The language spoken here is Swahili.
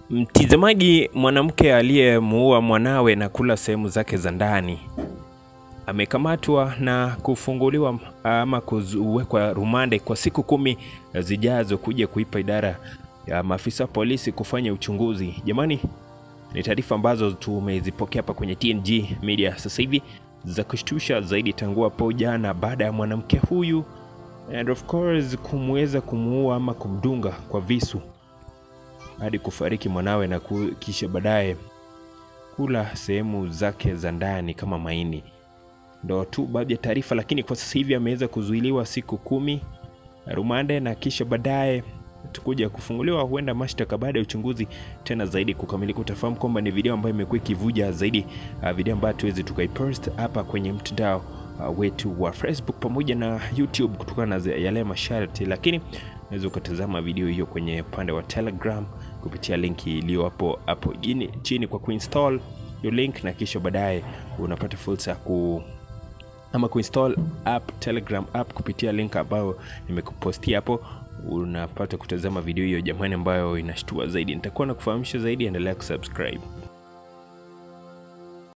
Mtizamaji, mwanamke aliyemuua mwanawe na kula sehemu zake za ndani amekamatwa na kufunguliwa ama kuwekwa rumande kwa siku kumi zijazo kuja kuipa idara ya maafisa wa polisi kufanya uchunguzi. Jamani, ni taarifa ambazo tumezipokea hapa kwenye TNG Media sasa hivi za kushtusha zaidi tangu hapo jana baada ya mwanamke huyu and of course kumweza kumuua ama kumdunga kwa visu hadi kufariki mwanawe na ku- kisha baadaye kula sehemu zake za ndani kama maini. Ndo tu baadhi ya taarifa, lakini kwa sasa hivi ameweza kuzuiliwa siku kumi rumande na kisha baadaye tukuja kufunguliwa huenda mashtaka baada ya uchunguzi tena zaidi kukamilika. Utafahamu kwamba ni video ambayo imekuwa ikivuja zaidi, uh, video ambayo tuwezi tukaipost hapa kwenye mtandao uh, wetu wa Facebook pamoja na YouTube kutokana na yale masharti, lakini unaweza ukatazama video hiyo kwenye upande wa Telegram kupitia linki iliyo hapo hapo chini chini kwa kuinstall hiyo link, na kisha baadaye unapata fursa ya ku ama kuinstall app Telegram app kupitia link ambayo nimekupostia hapo, unapata kutazama video hiyo jamani, ambayo inashtua zaidi. Nitakuwa na kufahamisha zaidi, endelea kusubscribe.